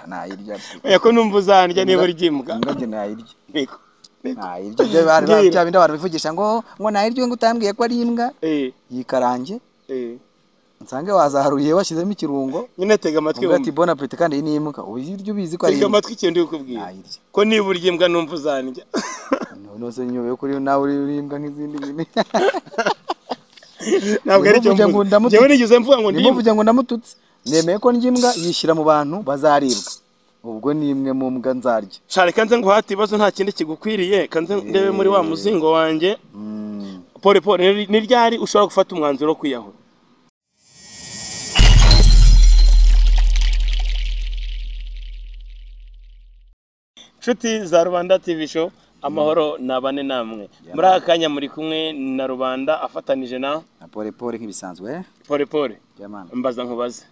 ntayirya pe oya ko numva uzarya niba urya imbwa imbwa njye ntayirya Niko, niko. ntayirya ibyo bari Ngira. bya bindi abantu bivugisha ngo ngo ntayirya ngo utambwiye ko ari imbwa Eh, yikarange eh. nsange wazaharuye washyizemo ikirungo nyine tega amatwi uvuga ati wumve bona apeti kandi iyi ni imbwa uyirya ubizi ko ari tega imbwa amatwi ikintu ndi kukubwira Nayirya. ko niba urya imbwa numva uzarya nose nyuma yo kuri nawe uri uri imbwa nk'izindi nyine ntabwo ari cyo Nimuvuge ngo mvuze ndamutse- njyewe nigeze mvuga ngo ndi imbwa nimuvuge ngo ndamututse nemeye ko ndya imbwa yishyira mu bantu bazaribwa ubwo ni imwe mu mbwa nzarya shari kanze nguhate ibibazo nta kindi kigukwiriye kanze ndebe muri wa muzingo wanjye Mm. pole pole ni- ni ryari ushobora gufata umwanzuro wo kwiyahura nshuti za rubanda tv show amahoro ni abane namwe muri aka kanya muri kumwe na rubanda afatanije na na pole pole nk'ibisanzwe pole pole jamani mbaza nkubaze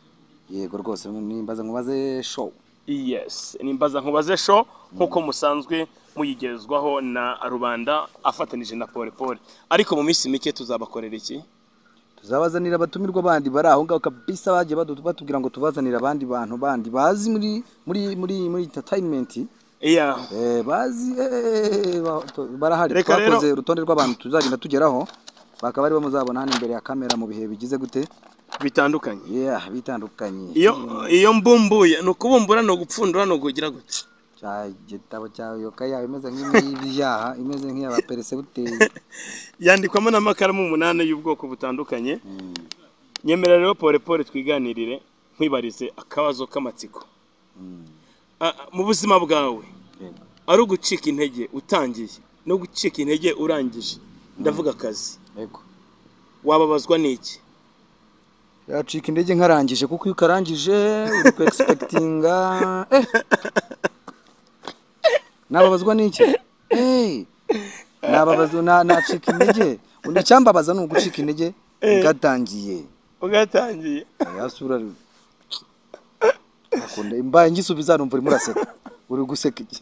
yego rwose nimbaza nkubaze show yes ni mbaza nkubaze show nk'uko musanzwe muyigezwaho na rubanda afatanije na pole pole ariko mu minsi mike tuzabakorera iki tuzabazanira abatumirwa bandi bari aho ngaho kabisa bagiye badu- batubwira ngo tubazanire abandi bantu bandi bazi muri muri muri muri entertainment iya eh, bazi eh, ba- to- barahari Reka rero- twakoze urutonde rw'abantu tuzagenda tugeraho bakaba ari bo muzabona hano imbere ya kamera mu bihe bigize gute bitandukanye yeah bitandukanye iyo iyo mbumbuye ni ukubumbura ni ugupfundura ni ukugira gutya cya gitabo cya yoka yawe imeze nk'ibyaha imeze nk'iy'abaperesibuteri yandikwamo n'amakaramu umunani y'ubwoko butandukanye nyemera rero pole pole twiganirire nkwibarize akabazo k'amatsiko Ah, ah, mu buzima bwawe Yego. ari ugucika intege utangiye no gucika intege urangije ndavuga akazi yego wababazwa n'iki yacika intege nkarangije kuko iyo ukarangije uri ku egisipekitinga eh. nababazwa n'iki Eh, nababazwa na- nacika intege undi icyambabaza ni ugucika intege bwatangiye ugatangiye yasura akunda imbaye ngisubiza numva urimo uraseka uri guseka iki?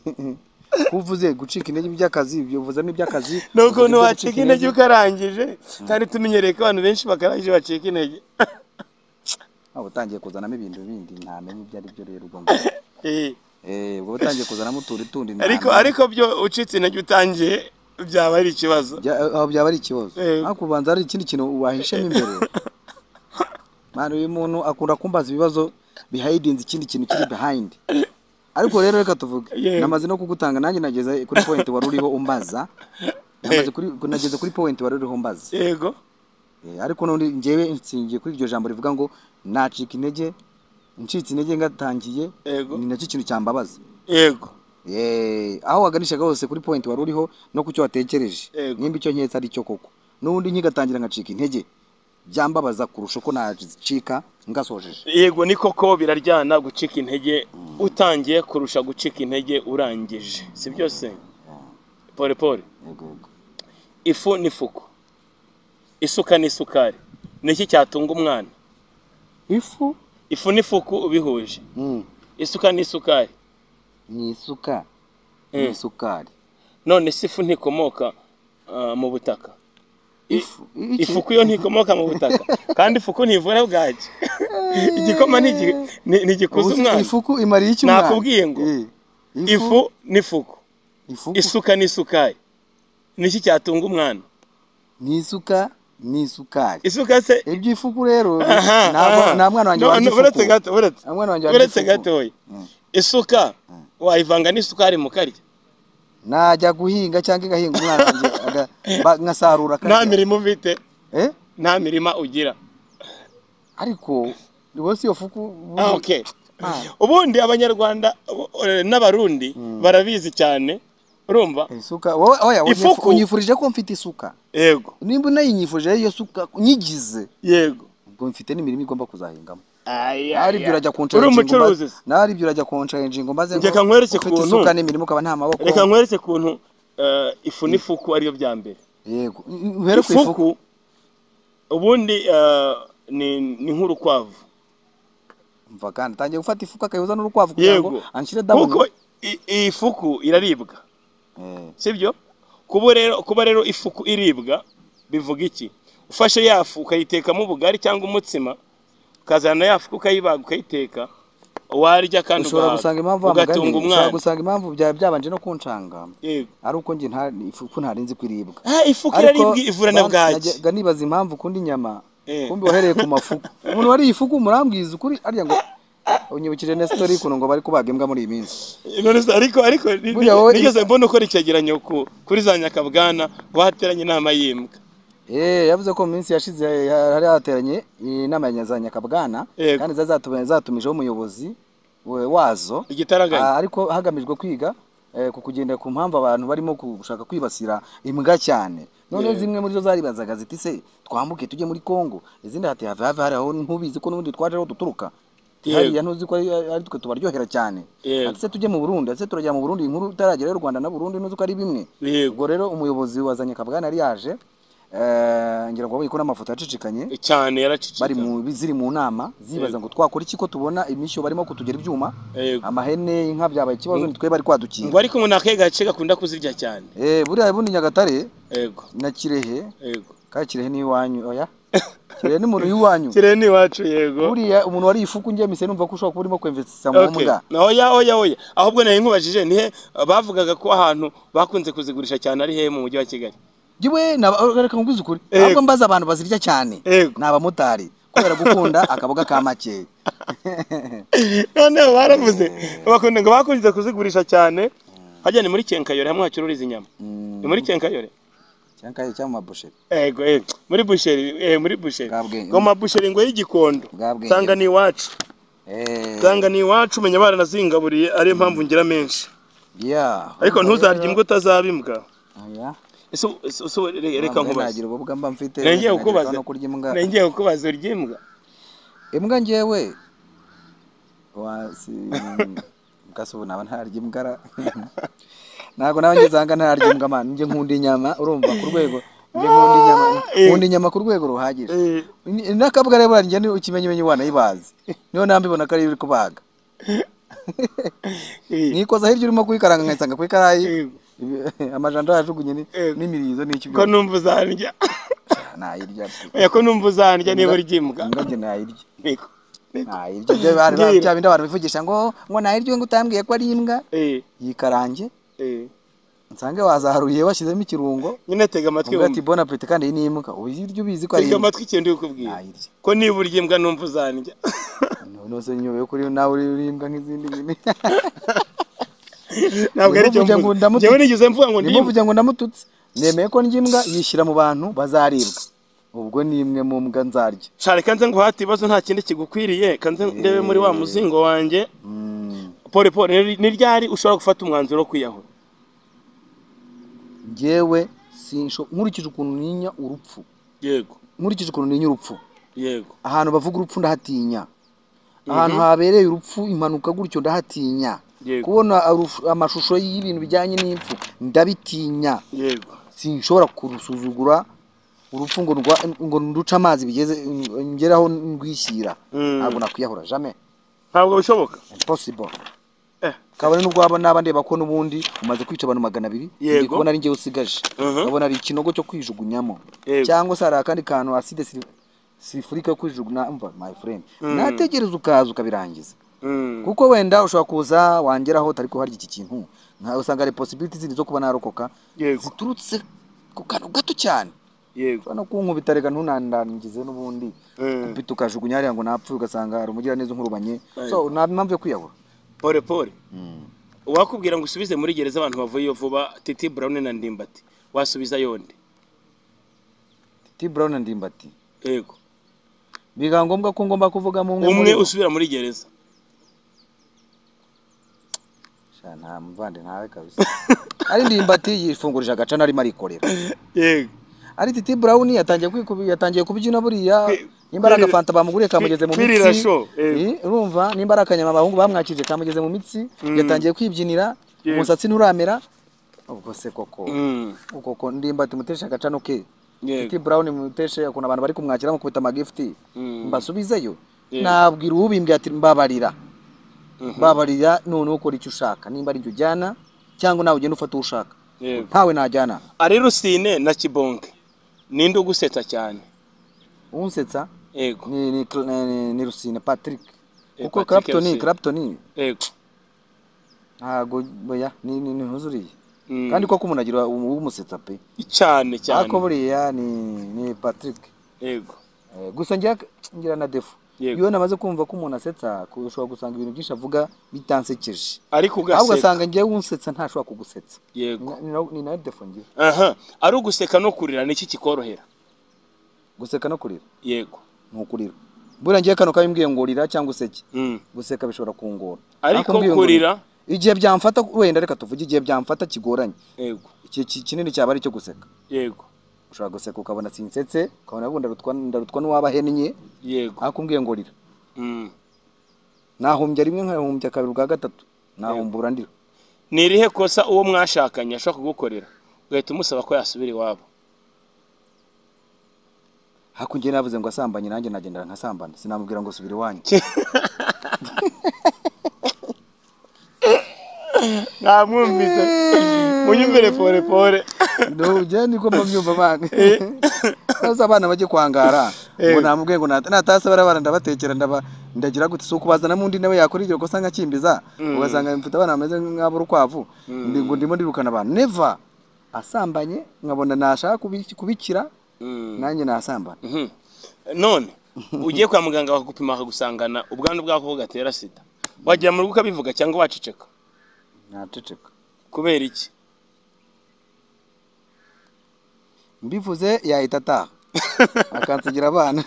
kuba uvuze gucika intege by'akazi ibyo uvuzamo iby'akazi ni ukuntu uvuga ibyo wacika intege ukarangije kandi tumenyereye ko abantu benshi bakarangije bacika intege waba utangiye kuzanamo ibintu bindi ntamenye ibyo ari byo rero ubwo ngo Eh, Eh, ubwo utangiye kuzanamo utuntu tundi nta- ariko ariko byo ucitse intege utangiye byaba ari ikibazo Bya- aho byaba ari ikibazo Eh. ariko ubanza hari ikindi kintu wahishemo imbere mani uyu muntu akunda kumbaza ibibazo bihayidinze ikindi kintu kiri behind ariko rero reka tuvuge Yeah. namaze no kugutanga nanjye nageze kuri point wari uriho umbaza namaze kuri nageze kuri point wari uriho umbaza yego Eh, ariko nundi njyewe nsingiye kuri iryo jambo rivuga ngo nacika intege ncitse intege ngatangiye Yego. ni nacyo ikintu cyambabaza yego Yeee, aho waganishaga hose kuri point wari uriho no ku cyo watekereje Yego. nimba icyo nketse ari cyo koko n'ubundi nkigatangira ngacika intege byambabaza kurusha uko nacika ngasojeje yego ni koko biraryana gucika intege utangiye kurusha gucika intege urangije si byose pole pole Yego, yego. ifu n'ifuku isuka n'isukari ni iki cyatunga umwana ifu ifu n'ifuku ubihuje mm, isuka n'isukari ni isuka Mm. ni isukari none se ifu ntikomoka ah, mu butaka ifu iki? ifuku yo ntikomoka mu butaka kandi ifuku ntivura bwaki igikoma ntigi- ni- ntigikuza Ubuze- umwana ifuku imariye iki umwana Nakubwiye ngo, Eh, ifu n'ifuku ifu isuka n'isukari ni iki cyatunga umwana ni isuka ni isukari isuka se ibyo ifuku rero aha aha. ntabwo- nta mwana wanjye No, warya no, uretse ifuku. gato uretse Nta mwana wanjye warya uretse ifuku. gatoya isuka wayivanga n'isukari mukarya najya guhinga cyangwa igahinga umwana wanjye aga- ba- nkasarura akarya. nta mirimo ufite Eh? nta mirima ugira ariko rwose iyo fuku Ah, okay. Ah. ubundi abanyarwanda u- eh, n'abarundi barabizi cyane urumva isuka wowe oya Ifuku. unyifu- unyifurije ko mfite isuka yego nimba unayinyifurije iyo suka nyigize yego ubwo mfite n'imirimo igomba kuzahingamo Aya, nawe aribyo aya. urajya uri consharinga umucuruzi mba- nawe aribyo urajya consharinga maze ngo Reka nkwereke ufite ukuntu. isuka n'imirimo ukaba nta maboko reka nkwereke ukuntu eh, ifu n'ifuku ariyo bya mbere yego uhere ku ifuku ifuku ubundi eh, ni ni nk'urukwavu mva kandi tangiye gufata ifuka akayoza n'urukwavu kugira ngo anshyire damu kuko i- iyi fuku iraribwa Eh, sibyo kuba rero kuba rero ifuku iribwa bivuga iki ufashe ya fu ukayitekamo ubugari cyangwa umutsima ukazana ya fu ukayibaga ukayiteka warya kandi ushobora ugahaga, gusanga impamvu wamuganye ugatunga ushobora umwana gusanga impamvu byaba byabanje no kuncanga Yego. ari uko njye nta ifu ko ntarinzi kwiribwa Ah, ifu ko iraribwa ivura na bwaki najyaga nibaza impamvu ukunda inyama Eh. kumbe wahereye ku mafuku umuntu wariye ifuku murambwiza ukuri arya ngo unyibukije nesitori ukuntu ngo bari kubaga imbwa muri iyi minsi None se, ariko ariko ni- Burya wowe- nigeze mbona ukora icyegeranyo ku- kuri za nyakabwana bateranye inama y'imbwa Eh, yavuze ko mu minsi yashize hari hateranye inama ya za nyakabwana Yego. kandi zari zatuma- zatumijeho umuyobozi we- wazo Ah, igitaraganya ariko hagamijwe kwiga eh, ku kugenda ku mpamvu abantu barimo gushaka kwibasira imbwa cyane none Yeah. zimwe muri zo zaribazaga ziti se twambuke tujye muri Kongo izindi hati have have hari aho ntubizi ko n'ubundi twaje aho duturuka Ati, Yego. hariya ntuzi ko ari ari twe tubaryohera cyane Yego. ati se tujye mu Burundi ati se turajya mu Burundi inkuru itaragera y'u Rwanda na Burundi ntuzi ko ari bimwe yego ubwo rero umuyobozi wazanye kabwana yari yaje eh, ngira ngo wabonye ko n'amafoto yacicikanye cyane yaracicika bari mu ziri mu nama zibaza ngo twakora iki ko tubona imishyo barimo kutugera ibyuma Yego. amahene inka byabaye ikibazo nitwe bari kwadukinga ngo ariko umuntu akahe gace gakunda kuzirya cyane eh buriya bundi nyagatare yego na kirehe yego ka kirehe ni iwanyu oya kirehe ni umuntu y'iwanyu kireni iwacu yego buriya umuntu wari ifuku njye mise numva ko ushobora kuba urimo kwemvesisa mu Okay. mbwa Na oya oya oya ahubwo nari nkubajije nihe bavugaga ko ahantu bakunze kuzigurisha cyane ari he mu mujyi wa kigali Jiwe naba reka nkubwize ukuri Yego. ahubwo mbaza abantu bazirya cyane Yego. ni abamotari kubera gukunda akaboga ka make noneho baravuze bakunda ngo bakunze kuzigurisha cyane hajya ni muri kenkayore hamwe hacururiza inyama ni muri kenkayore cyankaye cyangwa mabusheri ego eh, muri busheri eh, muri busheri Bwabwenge. ngo mabusheri ngo y'igikondo Bwabwenge. nsanga ni iwacu eh nsanga ni iwacu menya baranazingaburiye ariyo mpamvu ngira menshi yeah ariko ntuzarye imbwa utazaba imbwa oya Ese- ese- ese reka Ntabwo nkubaze nagira ububwa mba mfite nengeye kukubaza no kurya imbwa nengeye kukubaza urya imbwa imbwa njyewe wasi kasubu naba ntarya imbwa ra. ntabwo nawe ngeze ahanga ntarya imbwa man njye nkunda inyama urumva ku rwego njye nkunda inyama nkunda inyama ku rwego ruhagije Eh. Ni- n'akabwa rero burya njye ni ikimenyimenyi wanayibazi niyo nambibona ko ariyo uri kubaga Eh. nikoza hirya urimo kuyikaranga nkayisanga ku ikarayi Yego. amajanja yajugunye ni- Yego. n'imirizo n'icyo ko numva uzarya nayirya pe. oya ko numva uzarya niba urya imbwa imbwa njye nayirya Niko. Niko. Nta iryo byo bari Mbwira. bya bindi abantu bivugisha ngo ngo nta iryo ngo utambwiye ko ari imbwa Eh, yikarange eh. nsange wazaharuye washyizemo ikirungo nyine tega amatwi umbwira ati wumve bona peti kandi iyi ni imbwa ubu iryo ubizi ko ari tega imbwa amatwi ikintu ndi kukubwira Nayirya. ko niba urya imbwa numva uzarya nose nyuma yo kuri nawe uri uri imbwa nk'izindi nyine ntabwo ari cyo Nimuvuge ngo mvuga ndamututse. njyewe nigeze mvuga ngo ndya imbwa nimuvuge ngo ndamututse nemeye ko ndya imbwa yishyira mu bantu bazaribwa ubwo ni imwe mu mbwa nzarya shari kanze ngo hati ibibazo nta kindi kigukwiriye kanze ndebe muri wa muzingo wanjye Mm. pole pole ni- ni ryari ushobora gufata umwanzuro wo kwiyahura njyewe sinsho- nkurikije ukuntu ninya urupfu yego nkurikije ukuntu ninya urupfu yego ahantu bavuga urupfu ndahatinya ahantu habereye urupfu impanuka gutyo ndahatinya Yego. kubona aruf- amashusho y'ibintu bijyanye n'impfu ndabitinya yego sinshobora kurusuzugura urupfu ngo ndwa- ngo nduce amazi bigeze ngeraho ndwishyira Mm. ntabwo nakwiyahura jamais ntabwo bishoboka impossible Eh. kabone n'ubwo waba naba ndeba ko n'ubundi umaze kwica abantu magana abiri Yego. ndi kubona ari njyewe usigaje Mhm. nkabona ari ikinogo cyo kwijugunyamo Yego. cyangwa se hari akandi kantu aside si- sifurika yo kwijugunya umva my friend nategereza ukaza ukabirangiza Mm. kuko wenda ushobora kuza wangeraho utari kuharya iki kintu nka usanga hari possibility zindi zo kuba narokoka Yego. ziturutse ku kantu gato cyane yego no kunkubita reka ntunandangize n'ubundi Mm. kumpita ukajugunya hariya ngo napfuye ugasanga hari umugiraneza nkurubanye so nta mpamvu yo kwiyahura pole pole wakubwira ngo usubize muri gereza abantu bavuyeyo vuba titi brown na ndimbati wasubiza yonde T Brown ndimbati yego biga ngombwa ko ngomba kuvuga mu umwe umwe muri bo. usubira muri gereza Sha, nta mvande ntawe kabisa ari ndimbati yifungurije agaca narimo arikorera yego ari Titi Brown yatangiye kwikubi yatangiye kubyina buriya Kwi- nimba ari kwirira- agafanta bamuguriye kamugeze mu kwirira mitsi show, eh. Eh, urumva nimba ari akanyama abahungu bamwakije kamugeze mu mitsi yatangiye kwibyinira Yego. umusatsi nturamera ubwo se koko Mm. ubwo ko ndimbati muteshe agacano ke Yego. Titi Brown muteshe ukuntu abantu bari kumwakira bamukubita amagifiti Mm. mbasubizeyo Yego. nabwira uwubimbye ati mbabarira babarira none ukora icyo ushaka nimba ari njye ujyana cyangwa nawe ugenda ufata uwo ushaka Yego. ntawe najyana ari rusine na kibonke ninde ugusetsa cyane unsetsa yego ni, ni, ni, ni Rusine Patrick kuko Clapton Clapton yego ntago oya ni ni ntuzuriye Mm. kandi koko umuntu agira umusetsa pe cyane cyane ariko buriya ni ni Patrick yego Eh, gusa ngira ngira na defu Yego. iyo namaze kumva ko umuntu asetsa ku- ushobora gusanga ibintu byinshi avuga bitansekeje ariko ahubwo ugaseka ugasanga ngewe unsetsa ntashobora kugusetsa yego Ni na- ni nayo defu ngira aha ari uguseka no kurira niki kikorohera guseka no kurira yego ni ukurira buriya ngewe kano kabimbwiye ngo urira cyangwa useke Mm. guseka bishobora kungora Ariko Nakumbwiye ngo kurira? urira. igihe byamfata wenda reka tuvuge igihe byamfata kigoranye yego iki iki- kinini cyaba ari icyo guseka yego ushobora guseka ukabona sinsetse ukabona ubu ndarutwa ndarutwa n'uwaba ahennye yego ariko umbwiye ngo urira Mm. nahumbya rimwe nkahumbya kabiri bwa gatatu nahumbura ndira ni irihe kosa uwo mwashakanye ashobora kugukorera ugahita umusaba ko yasubira iwabo hakurya navuze ngo asambanye nanjye nagendera nkasambana sinamubwira ngo subira iwanyu ntamwumvise munyumvire pore pore nubyo niko mbabyumva bana maze abana bajye kwangara ngo namubwiye ngo nata- natase barabara ndabatekera ndaba ndagira gute si ukubazana undi nawe yakora iryo kosa nkakimbiza ugasanga mfite abana bameze nk'abo urukwavu ndi- ngo ndimo ndirukana abantu neva asambanye nkabona nashaka kubi- kubikira nanjye nasambana Mhm. none ugiye kwa muganga bakagupima bakagusangana ubwandu bwako bugatera sida wagira mu rugo ukabivuga cyangwa waceceka naceceka kubera iki mbivuze yahita ataha akansigira abana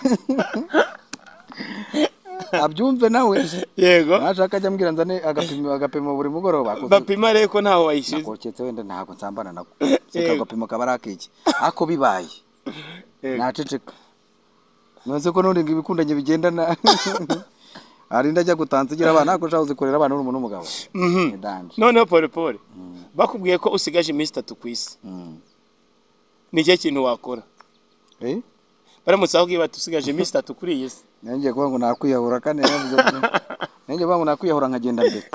abyumve nawe yego nashaka ajya ambwira nzane agapimo agapimo buri mugoroba akoze- bapima rero ko ntaho wayishize nakoketse wenda ntabwo nsambana nako Yego. seka agapimo kaba ari akiki ako bibaye naceceka nonse ko none ngo ibikundanye bigendana hari ndajya gutansigira abana ariko ushaka uzikorera abana n'umuntu w'umugabo ni Mhm. danje noneho pore pore bakubwiye ko usigaje iminsi itatu ku isi Mm. ni cyo kintu wakora Eh? baramutse bakubwiye bati usigaje iminsi itatu kuri iyi si nanjye kuvuga ngo nakwiyahura kandi navuze nanjye kuvuga ngo nakwiyahura nkagenda mbere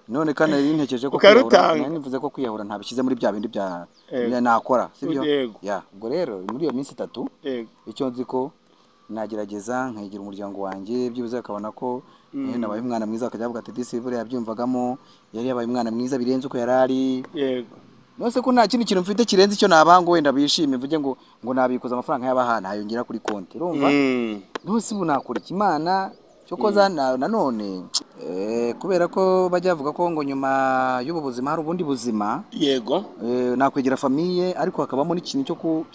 none kandi nari ntekereje ko Ukarutanga. kwiyahura nari nivuze ko kwiyahura ntabishyize muri bya bindi bya Yego. bya nakora sibyo Yego. ya ubwo rero muri iyo minsi itatu yego icyo nzi ko nagerageza nkigira umuryango wanjye byibuze akabona ko eh, nabaye umwana mwiza akajya avuga ati disi buriya yabyumvagamo yari yabaye umwana mwiza birenze uko yari ari yego nose ko nta kindi kintu mfite kirenze icyo nabaha ngo wenda bishime mvuge ngo ngo nabikuza amafaranga y'abahana hayongera kuri konti urumva Mm. ntusi ubu nakora ikimana cyo koza na- nanone eh, kubera ko bajya bavuga ko ngo nyuma y'ubu buzima hari ubundi buzima yego eh, nakwegera famiye ariko hakabamo n'ikintu cyo ku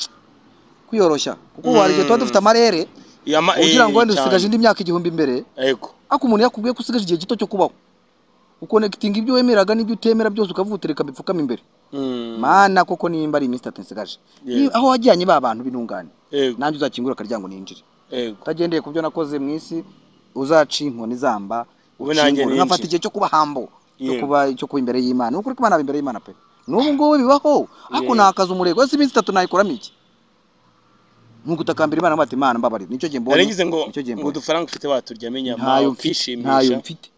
kwiyoroshya kuko hari igihe tuba dufite amarere Yama- ugira ngo eh, wenda usigaje cyane. indi myaka igihumbi imbere yego ariko umuntu yakubwiye ko usigaje igihe gito cyo kubaho ukonekitinga ibyo wemeraga n'ibyo utemera byose ukavuga utereka bipfukama imbere Mm. mana koko nimba ari iminsi itatu nsigaje Ni- aho wajyanye ba bantu b'intungane Yego. nanjye uzakingura akaryango ninjire yego utagendeye ku byo nakoze mu isi uzaca inkoni zamba Ubu nanjye ukingura, nkafata ninjire. igihe cyo kuba hambo cyo Yego. kuba cyo kuba imbere y'imana ni ukuri ko imana aba imbere y'imana pe n'ubu ngubu bibaho ariko Yego. nakaza umurego ese iminsi itatu nayikoramo iki ni ugutakambira imana ngo ati imana mbabarira nicyo gihe mbonye naragize ngo nicyo gihe ngo mbonye udufaranga ufite waturyamo inyama ntayo mfite ntayo ukishimisha mfite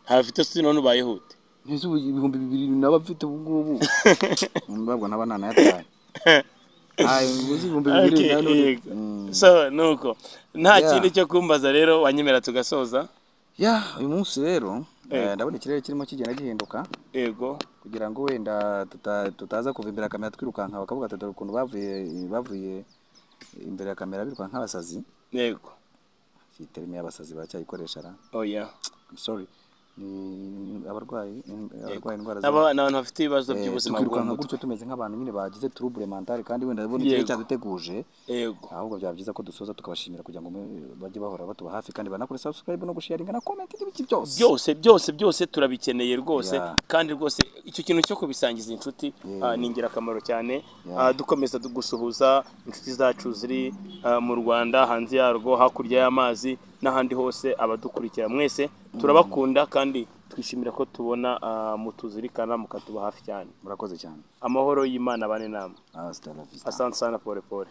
ntayo ufite si none ubaye hute mbese ubu ibihumbi bibiri naba mfite ubu ngubu mbabwo naba nanayataye ntayo nguzi ibihumbi bibiri Okay, na none. yego. Mm. so nuko nta Yeah. kindi cyo kumbaza rero wanyemera tugasoza ya uyu munsi rero eh, Yego. ndabona ikirere kirimo kigenda gihinduka yego kugira ngo wenda tuta- tutaza kuva imbere ya kamera twirukanka bakavuga ati dore ukuntu bavuye bavuye imbere ya kamera birukanka nk'abasazi yego iyi terime y'abasazi baracyayikoresha ra oya sorry ni abarwayi abarwayi indwara zo- Aba- ni abantu bafite ibibazo Eh, by'ubuzima bwo mu tukirukanka mutwe gutyo tumeze nk'abantu nyine bagize turubure mentale kandi wenda babona ikirere Yego. cyaduteguje yego ahubwo byaba byiza ko dusoza tukabashimira kugira ngo mu- bajye bahora batuba hafi kandi banakore subscribe no gusharinga na comment n'ibiki byose byose byose byose turabikeneye rwose Yeah. kandi rwose icyo kintu cyo kubisangiza inshuti ah, ni ingirakamaro cyane Yeah. Ah, dukomeza du- gusuhuza inshuti zacu ziri ah, mu rwanda hanze yarwo hakurya y'amazi n'ahandi hose abadukurikira mwese turabakunda kandi twishimira ko tubona ah, mutuzirikana mukatuba hafi cyane murakoze cyane amahoro y'imana abane nama hasta la vista asante sana pole pole